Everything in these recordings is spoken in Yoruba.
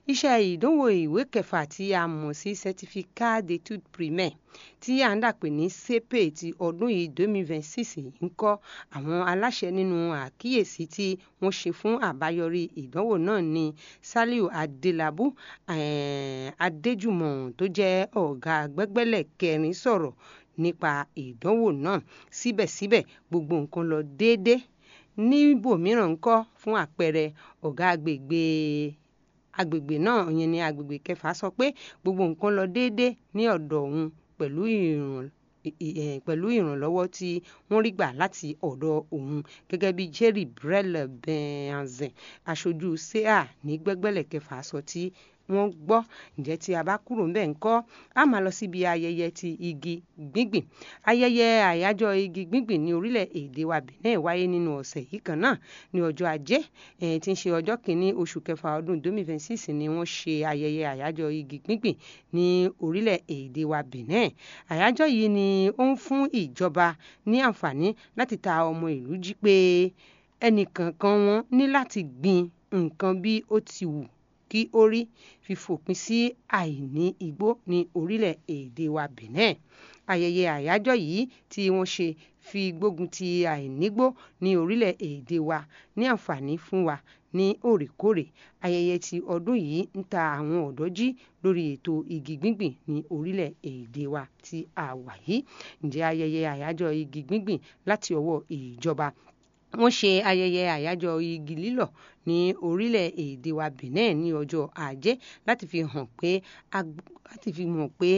iṣẹ́ ìdánwò ìwé kẹfà tí a mọ̀ sí certificat d'études primaires tí à ń dàpè ní CP ti ọdún yìí 2026 ń kọ́ àwọn aláṣẹ nínú àkíyèsí tí wọ́n ṣe fún àbáyọrí ìdánwò náà ní Saliu Adelabu eh, Adéjùmọ̀ tó jẹ́ ọ̀gá gbẹ́gbẹ́lẹ̀ kẹrin sọ̀rọ̀ nípa ìdánwò náà síbẹ̀síbẹ̀ gbogbo nǹkan lọ déédéé níbòmíràn ńkọ́ fún àpẹẹrẹ ọ̀gá agbègbè agbègbè náà ìyẹn ní agbègbè kẹfà sọ pé gbogbo nǹkan lọ déédéé ní ọ̀dọ̀ òun pẹ̀lú ìràn pẹ̀lú ìrànlọ́wọ́ tí wọ́n rí gbà láti ọ̀dọ̀ òun gẹ́gẹ́ bí Jerry Brel Benhazen aṣojú sea ní gbẹ́gbẹ́lẹ̀ kẹfà sọ tí wọ́n gbọ́ ǹjẹ́ tí a bá kúrò ń bẹ̀ ń kọ́ a máa lọ síbi ayẹyẹ ti igi gbígbìn ayẹyẹ àyájọ́ igi gbígbìn ní orílẹ̀-èdè wa Benin wáyé nínú ọ̀sẹ̀ yìí kan náà ní ọjọ́ ajé tí ń ṣe ọjọ́ kìíní oṣù kẹfà ọdún 2026 ni wọ́n ṣe ayẹyẹ àyájọ́ igi gbígbìn ní orílẹ̀-èdè wa Benin àyájọ́ yìí ni ó ń fún ìjọba ní àǹfààní láti ta ọmọ ìlú jí pé ẹnìkankan wọn ní láti gbin nǹkan bí ó ti wù kí ó rí fífòpin sí àìní igbó ní orílẹ̀-èdè wa Benin ayẹyẹ àyájọ́ yìí tí wọ́n ṣe fi gbógun ti àìnígbó ní orílẹ̀-èdè wa ní àǹfààní fún wa ní òrèkóòrè ayẹyẹ ti ọdún yìí ń ta àwọn ọ̀dọ́ jí lórí ètò igi gbígbìn ní orílẹ̀-èdè wa tí a wà yìí ǹjẹ́ ayẹyẹ àyájọ́ igi gbígbìn láti ọwọ́ ìjọba wọ́n ṣe ayẹyẹ àyájọ́ igi lílọ̀ ní orílẹ̀-èdè wa Benin ní ọjọ́ ajé láti fi hàn pé láti fi hàn pé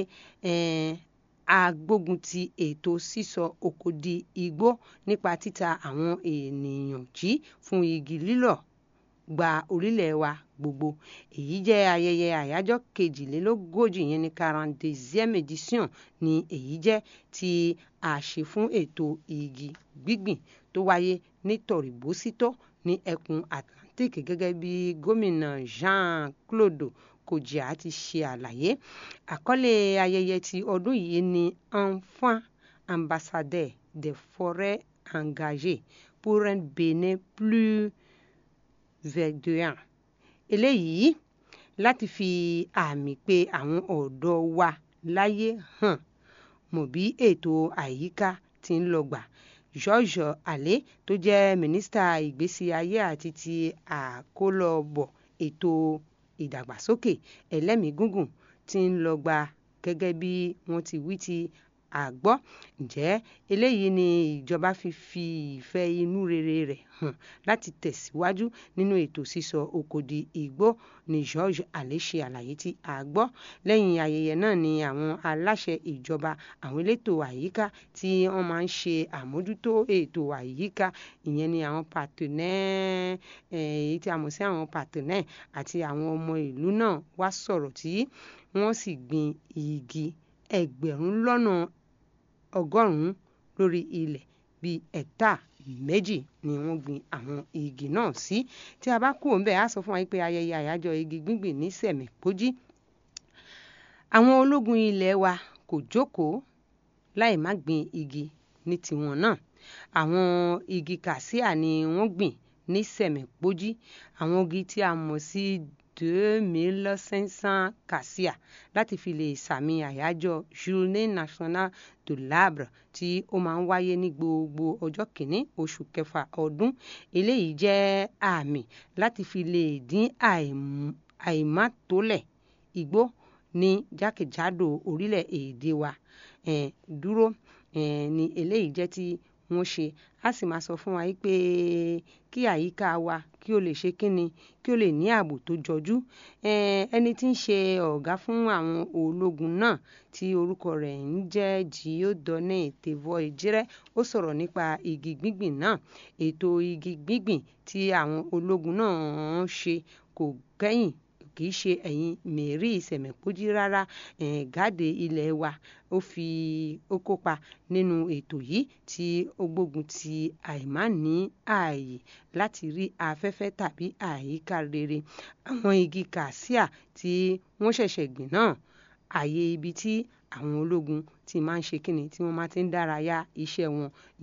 a gbógun ti ètò sísọ oko di igbó nípa títa àwọn ènìyàn jí fún igi lílọ̀ gba orílẹ̀ wa gbogbo èyí jẹ́ ayẹyẹ àyájọ́ kejìlélógójì yẹn ní quarante-deuxième édition ni èyí jẹ́ tí a ṣe fún ètò igi gbígbìn tó wáyé ní tọ̀rìbósítọ́ ní ẹkùn Atlantic gẹ́gẹ́ bí gómìnà Jean-Claude Kojá ti ṣe àlàyé àkọlé ayẹyẹ ti ọdún yìí ni enfant ambassadeur des forêts engagés pour un Bénin plus verdurant eléyìí láti fi àmì pé àwọn ọ̀dọ́ wa láyé hàn mọ̀ bí ètò àyíká ti ń lọ gbà George Alé tó jẹ́ mínísítà ìgbésí ayé àti ti àkólọ́bọ̀ ètò ìdàgbàsókè ẹlẹ́mìí gígùn ti ń lọ gbà gẹ́gẹ́ bí wọ́n ti wí ti àgbọ́ ǹjẹ́ eléyìí ni ìjọba fi fi ìfẹ́ inú rere rẹ̀ hàn láti tẹ̀síwájú nínú ètò sísọ oko di igbó ni George Alé ṣe àlàyé tí a gbọ́ lẹ́yìn ayẹyẹ náà ni àwọn aláṣẹ ìjọba àwọn elétò àyíká tí wọ́n máa ń ṣe àmójútó ètò àyíká ìyẹn ni àwọn partenaire èyí tí a mọ̀ sí àwọn partenaire àti àwọn ọmọ ìlú náà wá sọ̀rọ̀ tí wọ́n sì gbin igi ẹgbẹ̀rún lọ́nà ọgọ́rùn-ún lórí ilẹ̀ bíi ẹ̀ta méjì ni wọ́n gbin àwọn igi náà sí tí a bá kúrò ńbẹ̀ á sọ fún wa pé ayẹyẹ àyájọ́ igi gbígbìn ní sẹ̀mẹ̀pójí àwọn ológun ilé wa kò jókòó láì má gbin igi ní tiwọn náà àwọn igi kàsíà ni wọ́n gbìn ní sẹ̀mẹ̀pójí àwọn igi tí a mọ̀ sí deux mille cinq cents cassia láti fi lè sàmì àyájọ́ journée nationale de l'arbre tí ó máa ń wáyé ní gbogbo ọjọ́ kìíní oṣù kẹfà ọdún eléyìí jẹ́ àmì láti fi lè dín àìmátólẹ̀ igbó ní jákèjádò orílẹ̀-èdè wa eh, dúró eh, ní eléyìí jẹ́ tí wọ́n ṣe a sì máa sọ fún wa pé kí àyíká wa kí ó lè ṣe kíni kí ó lè ní ààbò tó jọjú ẹni tí ń ṣe ọ̀gá fún àwọn ológun náà tí orúkọ rẹ̀ ń jẹ́ Dieudonné Thévoix Ejire ó sọ̀rọ̀ nípa igi gbígbìn náà ètò igi gbígbìn tí àwọn ológun náà ń ṣe kò kẹ́yìn kì í ṣe ẹ̀yìn mẹ́rí ìsẹ̀mẹ̀pójí rárá gáàdé ilẹ̀ wa ó fi ó kópa nínú ètò yìí tí ó gbógun ti àìmáàní ààyè láti rí afẹ́fẹ́ tàbí àyíká rere àwọn igi kàsíà tí wọ́n ṣẹ̀ṣẹ̀ gbìn náà ààyè ibi tí àwọn ológun ti máa ń ṣe kíni tí wọ́n máa ti ń dárayá iṣẹ́ wọn ni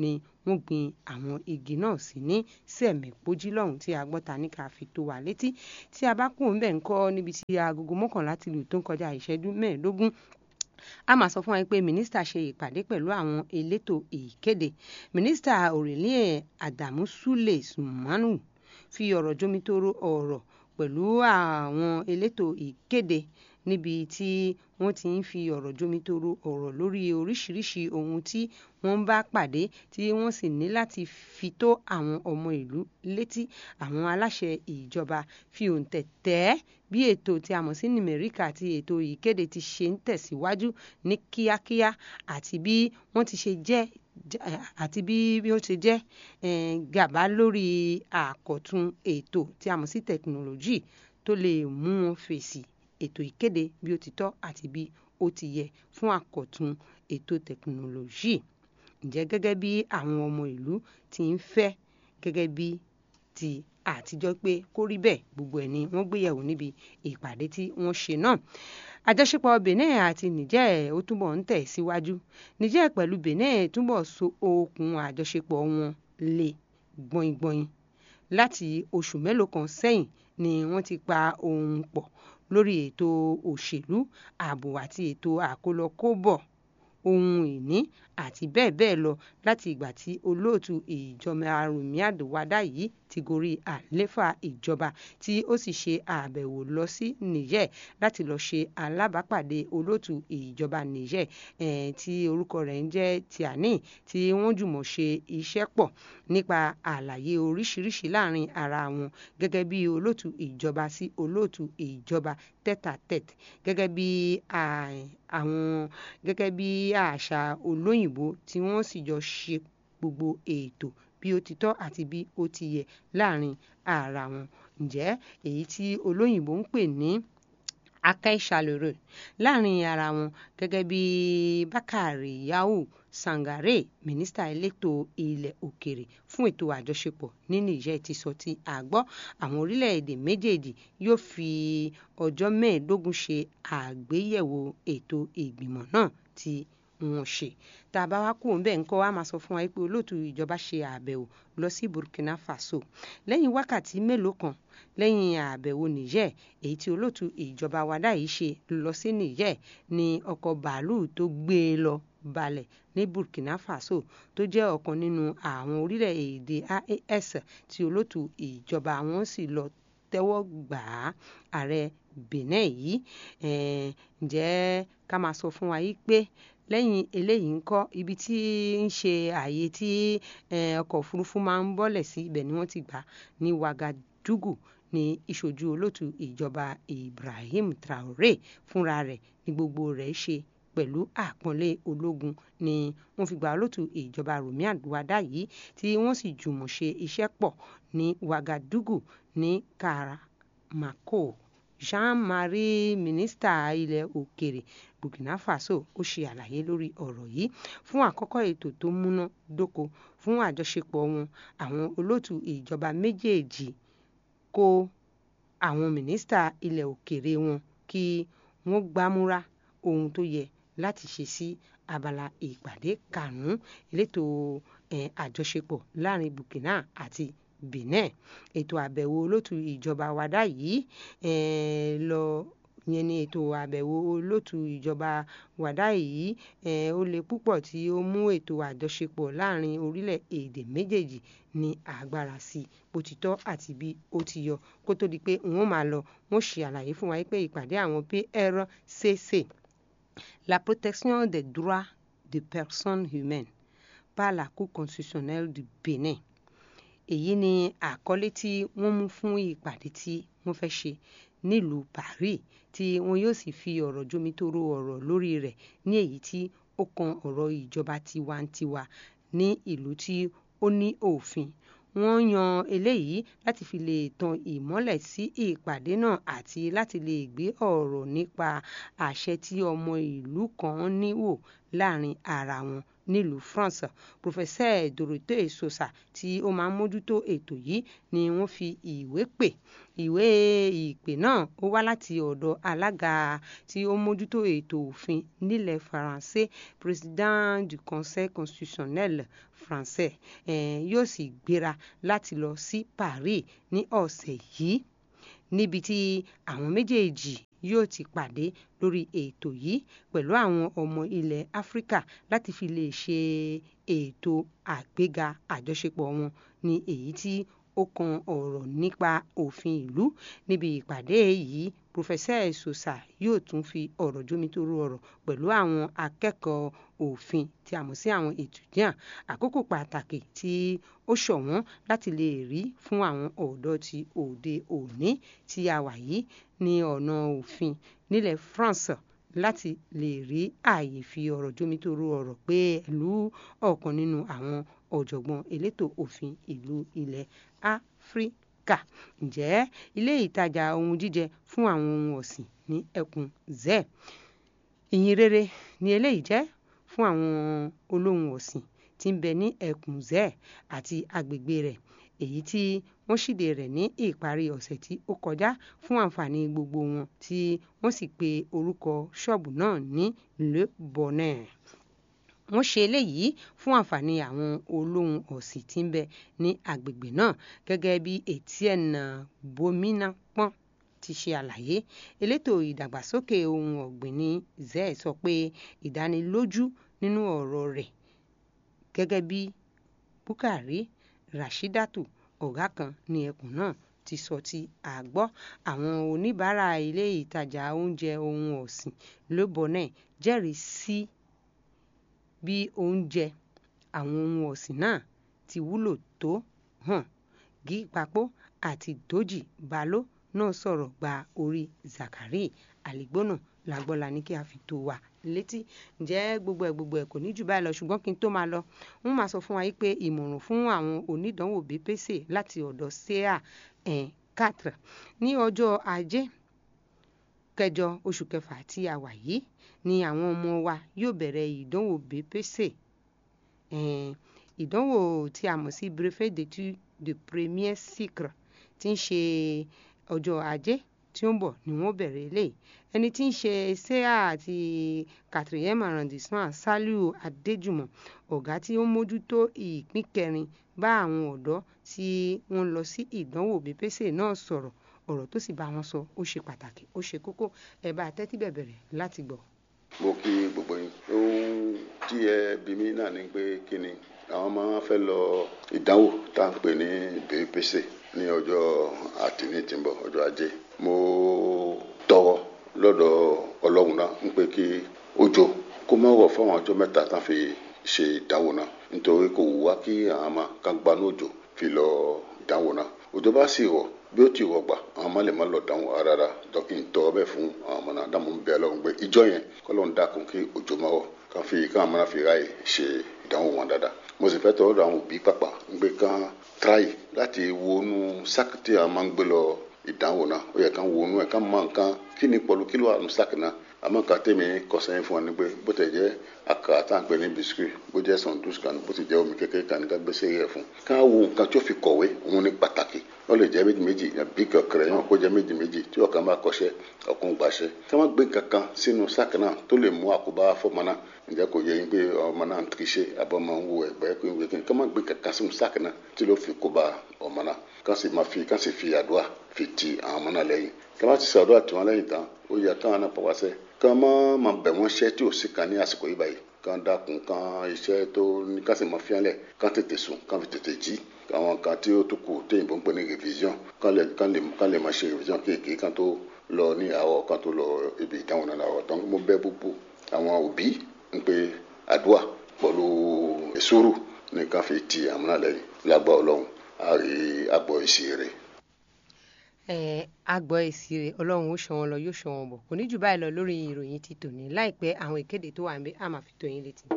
wọ́n gbin àwọn igi náà sí ní sẹ̀mẹ̀pójí lọ́hùn tí agbọ́ta ní ká fi tó wa létí tí a bá kú òun bẹ̀ ń kọ́ níbi tí agogo mọ́kànlá ti lù tó ń kọjá ìṣẹ́jú mẹ́ẹ̀ẹ́dógún a máa sọ fún wa pé mínísítà ṣe ìpàdé pẹ̀lú àwọn elétò ìkéde mínísítà Aurelie Adamu Sule Sumanu fi ọ̀rọ̀ jomitoro ọ̀rọ̀ pẹ̀lú àwọn elétò ìkéde níbi tí wọ́n ti ń fi ọ̀rọ̀ jomitoro ọ̀rọ̀ lórí oríṣiríṣi ohun tí wọ́n bá pàdé tí wọ́n sì ní láti fi tó àwọn ọmọ ìlú létí àwọn aláṣẹ ìjọba fi òǹtẹ̀ tẹ́ bí ètò tí a mọ̀ sí numeric àti ètò ìkéde ti ṣe ń tẹ̀síwájú ní kíákíá àti bí wọ́n ti ṣe jẹ́ àti bí bí ó ṣe jẹ́ gàba lórí àkọ̀tun ètò tí a mọ̀ sí tẹkinọ́lọ́jì tó lè mú wọn fèsì ètò ìkéde bí ó ti tọ́ àti bí ó ti yẹ fún àkọ̀tun ètò tẹkinọ́lọ́jì ǹjẹ́ gẹ́gẹ́ bí àwọn ọmọ ìlú ti ń fẹ́ gẹ́gẹ́ bí ti àtijọ́ pé kó rí bẹ́ẹ̀ gbogbo ẹ̀ ni wọ́n gbéyẹ̀wò níbi ìpàdé tí wọ́n ṣe náà àjọṣepọ̀ Benin àti Niger ó túbọ̀ ń tẹ̀ síwájú Niger pẹ̀lú Benin túbọ̀ so okùn àjọṣepọ̀ wọn lé gbọ̀ngbọ̀n láti oṣù mélòó kan sẹ́yìn ni wọ́n ti pa ohùn pọ̀ lórí ètò òṣèlú ààbò àti ètò àkólọkóbọ̀ ohun ìní àti bẹ́ẹ̀ bẹ́ẹ̀ lọ láti ìgbà tí olóòtú ìjọba Rùmíàdù Wàdà yìí ti gorí àléfà ìjọba tí ó sì ṣe àbẹ̀wò lọ sí Niger láti lọ ṣe alábàápàdé olóòtú ìjọba Niger eh, tí orúkọ rẹ̀ ń jẹ́ Tiani tí wọ́n jùmọ̀ ṣe iṣẹ́ pọ̀ nípa àlàyé oríṣiríṣi láàrin ara wọn gẹ́gẹ́ bí olóòtú ìjọba sí olóòtú ìjọba tête-à-tête gẹ́gẹ́ bí àwọn gẹ́gẹ́ bí àṣà olóyìnbó tí wọ́n sì jọ ṣe gbogbo ètò bí ó ti tọ́ àti bí ó ti yẹ láàrin ara wọn ǹjẹ́ èyí tí olóyìnbó ń pè ní akẹ́ṣàlérè láàrin ara wọn gẹ́gẹ́ bí Bákàrè Yàwù Sangare mínísítà elétò ilẹ̀ òkèrè fún ètò àjọṣepọ̀ ní Niger ti sọ tí a gbọ́ àwọn orílẹ̀-èdè méjèèjì yóò fi ọjọ́ mẹ́ẹ̀ẹ́dógún ṣe àgbéyẹ̀wò ètò ìgbìmọ̀ náà tí wọ́n ṣe tá a bá wá kúrò ńbẹ̀ ńkọ́ wa máa sọ fún wa pé olóòtú ìjọba ṣe àbẹ̀wò lọ sí Burkina Faso lẹ́yìn wákàtí mélòó kan lẹ́yìn àbẹ̀wò Niger èyí tí olóòtú ìjọba Wàdà yìí ṣe lọ sí Niger ní ọkọ̀ bàálù tó gbé e lọ balẹ̀ ní Burkina Faso tó jẹ́ ọ̀kan nínú àwọn orílẹ̀-èdè AES tí olóòtú ìjọba wọn sì lọ tẹ́wọ́ gbà á ààrẹ Benin yìí ǹjẹ́ ká máa sọ fún wa yìí pé lẹ́yìn eléyìí ń kọ́ ibi tí ń ṣe ààyè tí ọkọ̀ òfurufú máa ń bọ́lẹ̀ sí ibẹ̀ ni wọ́n ti gbà ní Wagadugu ní ìṣojú olóòtú ìjọba Ibrahim Traoré fúnra rẹ̀ ní gbogbo rẹ̀ ṣe pẹ̀lú àpọ́nlé ológun ni wọ́n fi gba olóòtú ìjọba Rùmíàdù Wàdà yìí tí wọ́n sì jùmọ̀ ṣe iṣẹ́ pọ̀ ní Wagadugu ní Karamako Jean-Marie mínísítà ilẹ̀ òkèrè Burkina Faso ó ṣe àlàyé lórí ọ̀rọ̀ yìí fún àkọ́kọ́ ètò tó múná dóko fún àjọṣepọ̀ wọn àwọn olóòtú ìjọba méjèèjì kó àwọn mínísítà ilẹ̀ òkèrè wọn kí wọ́n gbámúra ohun tó yẹ láti ṣe sí abala ìpàdé karùn-ún elétò àjọṣepọ̀ láàrin Burkina àti Benin ètò àbẹ̀wò olóòtú ìjọba Wàdà yìí lọ yẹn ni ètò àbẹ̀wò olóòtú ìjọba Wàdà yìí ó le púpọ̀ tí ó mú ètò àjọṣepọ̀ láàrin orílẹ̀-èdè méjèèjì ní agbára sí i bó ti tọ́ àti bí ó ti yọ kó tó di pé wọ́n máa lọ wọ́n ṣe àlàyé fún wa pé ìpàdé àwọn PRCC la protection des droits des personnes humaines par la Cour constitutionnelle du Bénin èyí ni àkọlé tí wọ́n mú fún ìpàdé tí wọ́n fẹ́ ṣe nílùú Paris tí wọn yóò sì fi ọ̀rọ̀ jomitoro ọ̀rọ̀ lórí rẹ̀ ní èyí tí ó kan ọ̀rọ̀ ìjọba tiwantiwa ní ìlú tí ó ní òfin wọ́n yan eléyìí láti fi lè tan ìmọ́lẹ̀ sí ìpàdé náà àti láti lè gbé ọ̀rọ̀ nípa àṣẹ tí ọmọ ìlú kan ní wò láàrin ara wọn nílùú France professeur Dorothée Sosa tí ó máa ń mójútó ètò yìí ni wọ́n fi ìwé pè ìwé ìpè náà ó wá láti ọ̀dọ̀ alága tí ó mójútó ètò òfin nílẹ̀ Faransé président du conseil constitutionnel français eh, yóò sì gbéra láti lọ sí Paris ní ọ̀sẹ̀ yìí níbi tí àwọn méjèèjì yóò ti pàdé lórí ètò yìí pẹ̀lú àwọn ọmọ ilẹ̀ Áfíríkà láti fi lè ṣe ètò àgbéga àjọṣepọ̀ wọn ní èyí tí ó kan ọ̀rọ̀ nípa òfin ìlú níbi ìpàdé yìí professeur Sosa yóò tún fi ọ̀rọ̀ jómitóró ọ̀rọ̀ pẹ̀lú àwọn akẹ́kọ̀ọ́ òfin tí a mọ̀ sí àwọn étudiant àkókò pàtàkì tí ó ṣọ̀wọ́n láti lè rí fún àwọn ọ̀dọ́ ti òde òní tí a wà yìí ní ọ̀nà òfin nílẹ̀ France láti lè rí ààyè fi ọ̀rọ̀ jómitóró ọ̀rọ̀ pé ìlú ọ̀kan nínú àwọn ọ̀jọ̀gbọ́n elétò òfin ìlú ilẹ̀ Áfíríkà ǹjẹ́ ilé ìtajà ohun jíjẹ fún àwọn ohun ọ̀sìn ní ẹkùn zẹ́ ìyìn rere ni eléyìí jẹ́ fún àwọn olóhun ọ̀sìn tí ń bẹ ní ẹkùn zẹ́ àti agbègbè rẹ̀ èyí tí wọ́n ṣíde rẹ̀ ní ìparí ọ̀sẹ̀ tí ó kọjá fún àǹfààní gbogbo wọn tí wọ́n sì pe orúkọ ṣọ́ọ̀bù náà ní Le Bonheur wọ́n ṣe eléyìí fún àǹfààní àwọn olóhun ọ̀sìn tí ń bẹ ní agbègbè náà gẹ́gẹ́ bí Etienne Bomina pọ́n ti ṣe àlàyé elétò ìdàgbàsókè ohun ọ̀gbìn ní zee sọ pé ìdánilójú nínú ọ̀rọ̀ rẹ̀ gẹ́gẹ́ bí Bukari Rashidatu ọ̀gá kan ní ẹkùn náà ti sọ tí a gbọ́ àwọn oníbàárà ilé ìtajà oúnjẹ ohun ọ̀sìn Le Bonheur jẹ́rìí sí bí oúnjẹ àwọn ohun ọ̀sìn náà ti wúlò tó hàn gí papò àti dójì baló náà sọ̀rọ̀ gba orí Zakari àlìgbónà làgbọ́la ní kí a fi tó wa létí ǹjẹ́ gbogbo ẹ̀ gbogbo ẹ̀ kò ní jù báyìí lọ ṣùgbọ́n kí n tó máa lọ wọ́n máa sọ fún wa pé ìmọ̀ràn fún àwọn onídàánwò BPC láti ọ̀dọ̀ sea en quatre ní ọjọ́ ajé kẹjọ oṣù kẹfà tí a wà yìí ni àwọn ọmọ wa yóò bẹ̀rẹ̀ ìdánwò BPC ìdánwò tí a mọ̀ sí brevet d'études de premier cycle tí ń ṣe ọjọ́ ajé tí ó ń bọ̀ ni wọ́n bẹ̀rẹ̀ eléyìí ẹni tí ń ṣe sea àti quatrième arrondissement Saliu Adéjùmọ̀ ọ̀gá tí ó ń mójútó ìpín kẹrin bá àwọn ọ̀dọ́ tí wọ́n lọ sí ìdánwò BPC náà sọ̀rọ̀ ọ̀rọ̀ tó sì bá wọn sọ ó ṣe pàtàkì ó ṣe kókó ẹ bá tẹ́tí bẹ̀bẹ̀rẹ̀ láti gbọ́. mo kí gbogbo yín ohun tí ẹ bí mi náà ni pé kí ni àwọn máa fẹ́ lọ ìdánwò tá à ń pè ní BPC ní ọjọ́ àtìní tí ń bọ̀ ọjọ́ ajé mo tọrọ lọ́dọ̀ ọlọ́run náà ń pé kí òjò kó má rọ̀ fáwọn ọjọ́ mẹ́ta tán fi ṣe ìdánwò náà nítorí kò wù wá kí àwọn máa ká gbanú òjò fi lọ ìdánwò náà òjò bá sì rọ̀ bí ó ti rọ̀ gbà àwọn ọmọ lè má lọ dánwò rárá dọ́kì ń tọ́ bẹ́ẹ̀ fún àwọn ọmọ náà dáàmú ń bẹ ọlọ́run pé ìjọ yẹn kọ́lọ́run dákun kí òjò má rọ̀ ká fi káwọn ọmọ náà fi ráàyè ṣe ìdánwò wọn dáadáa mo sì fẹ́ tọ́ ọ́dọ̀ àwọn òbí pàpà ń gbé kán tíráyì láti wọnú sáàkì tí a máa ń gbé lọ ìdánwò náà ó yẹ kán wọnú ẹ̀ kán mọ nǹkan kí ni pọ̀lú kí ló wà nù sáàkì náà àmọ́ nǹkan tèmi kọ̀sẹ́yìn fún wa ni pé bó tẹ̀ jẹ́ àkàrà tá à ń pè ní bisikì bó jẹ́ sandwich kan bó ti jẹ́ omi kékeré kan ní ká gbèsè rẹ̀ fún ká wo nǹkan tí ó fi kọ̀wé òun ní pàtàkì wọ́n lè jẹ́ méjì méjì bí kẹ̀kẹ́rẹ́ yàn kó jẹ́ méjì méjì tí ọ̀kan bá kọ́ṣẹ́ ọ̀kan gbàṣẹ́ ká má gbé kankan sínú sáàkì náà tó lè mú àkóbá fọ́mọ náà ǹjẹ́ kò yẹ yín pé ọmọ náà ń tiriṣe àbọ̀ máa ń wo ẹ̀gbẹ́ pé ìwé kí ni ká má gbé kankan sínú sáàkì náà tí ló fi kóbá ọmọ náà ká sì máa fi ká sì fi àdúrà fi ti àwọn ọmọ náà lẹ́yìn ká má ti sàdúrà tí wọ́n lẹ́yìn tán ó yẹ káwọn náà pàwọ́sẹ́ ká má má bẹ̀ wọ́n ṣẹ́ tí ò sí kan ní àsìkò yìí báyìí kan dákun kan iṣẹ́ tó ní ká sì máa fiánlẹ̀ kan tètè sùn kan fi tètè jí àwọn kan tí ó tún kù téyìnbó ń pè ní revision kan lè kan lè kan lè máa ṣe revision kéèké kan tó lọ ní àwọ̀ kan tó lọ ibi ìdáhùn náà láwọ̀ tán mo bẹ̀ gbogbo àwọn òbí ń pe àdúrà pẹ̀lú ìṣòro ní ká fi ti àwọn náà lẹ́yìn lágbá ọlọ́run á rí àgbọ̀ ìṣe rẹ̀ ẹ àgbọ̀ èsì rẹ̀ ọlọ́run ó ṣọ́ wọn lọ yóò ṣọ́ wọn bọ̀ kò ní jù báyìí lọ lórí ìròyìn ti tòní láìpẹ́ àwọn ìkéde tó wà ń bẹ á máa fi tó yín létí.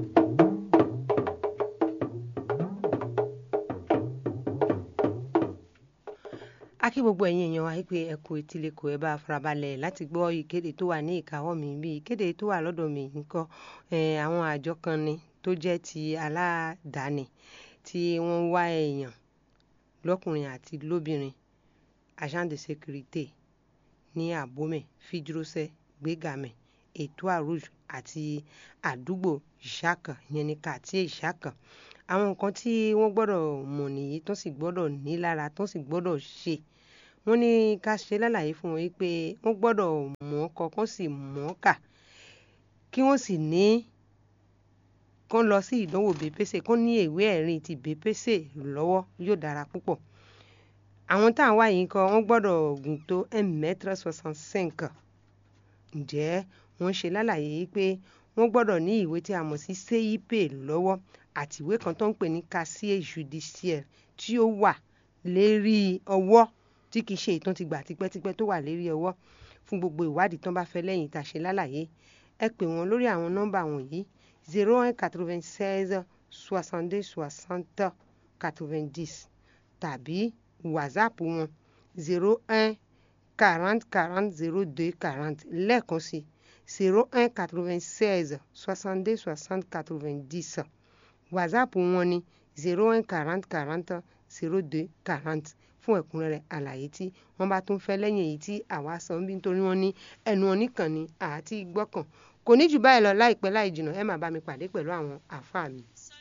a kí gbogbo ẹ̀yin èèyàn wa pé ẹ kú etílẹ̀kọ̀ ẹ bá farabalẹ̀ láti gbọ́ ìkéde tó wà ní ìkáwọ́ mi bí ìkéde tó wà lọ́dọ̀ mi nǹkan àwọn àjọ kan ni tó jẹ́ ti aládàáni tí wọ́n wá èèyàn lọ́kùnrin àti lóbìnrin agent de sécurité ní abomey fidrosẹ gbégamẹ ètò àrùjù àti àdúgbò ìṣàkà ìyẹn ní kàtíé ìṣàkà àwọn nǹkan tí wọ́n gbọ́dọ̀ mọ̀ nìyí tó sì gbọ́dọ̀ ní lára tó sì gbọ́dọ̀ ṣe wọ́n ní ká ṣe lálàyé fún wọn wípé wọ́n gbọ́dọ̀ mọ̀ ọ́ kọ kán sì mọ̀ ọ́ kà kí wọ́n sì ní kán lọ sí ìdánwò bèpèsè kán ní ìwé ẹ̀rí ti bèpèsè lọ́wọ́ yóò dára púpọ̀ àwọn tá à ń wá yìí kọ wọ́n gbọ́dọ̀ gùn tó un mètre soixante cinq ǹjẹ́ wọ́n ṣe lálàyé pé wọ́n gbọ́dọ̀ ní ìwé tí a mọ̀ sí cip lọ́wọ́ àti ìwé kan tó ń pè ní casier judiciaire tí ó wà lérí ọwọ́ tí kìí ṣe ìtàn ti gbà tipẹ́tipẹ́ tó wà lérí ọwọ́ fún gbogbo ìwádìí tán bá fẹ́ lẹ́yìn tá a ṣe lálàyé ẹ pè wọ́n lórí àwọn nọ́mbà wọ̀nyí zero un quatre-vingt-seize soixante-deux soixante quatre-vingt-dix tàbí whatsapp wọn zero un quarante quarante zero deux quarante lẹ́ẹ̀kan sí zero un quatre-vingt-seize soixante-deux soixante quatre-vingt-dix whatsapp wọn ni zero un quarante quarante zero deux quarante fún ẹ̀kúnrẹ́rẹ́ àlàyé tí wọ́n bá tún fẹ́ lẹ́yìn èyí tí àwa sọ ń bí nítorí wọ́n ní ẹnu oníkan ni àti gbọ́kàn kò ní jù báyìí lọ láìpẹ́ láì jìnnà ẹ máa bá mi pàdé pẹ̀lú àwọn àáfàá mi.